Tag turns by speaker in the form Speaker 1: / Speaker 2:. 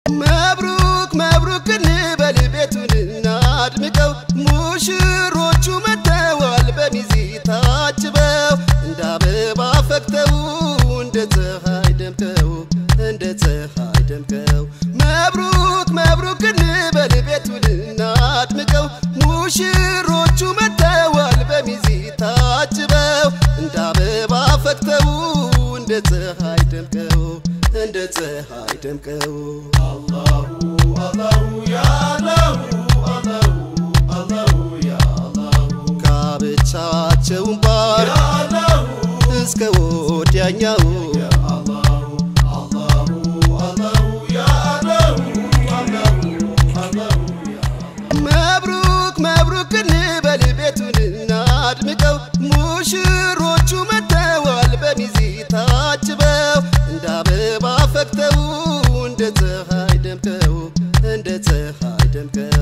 Speaker 1: መብሩክ መብሩክ እንበል ቤቱን እናድምቀው ሙሽሮቹ መጥተዋል በሚዜ ታጅበው እንደ አበባ ፈክተው እንደ ፀሐይ ደምቀው እንደ ፀሐይ ደምቀው መብሩክ መብሩክ እንበል ቤቱን እናድምቀው ሙሽሮቹ መጥተዋል በሚዜ ታጅበው እንደ አበባ ፈክተው እንደ ፀሐይ ደምቀው እንደ ፀሐይ ደምቀው ጋብቻቸውን ባር እስከ ወዲያኛው መብሩክ መብሩክ እንበል ቤቱን እናድምቀው ሙሽሮቹ መጥተዋል በሚዜ ታጅበው እንደ አበባ ፈክተው እንደ ፀሐይ ደምቀው እንደ ፀሐይ ደምቀው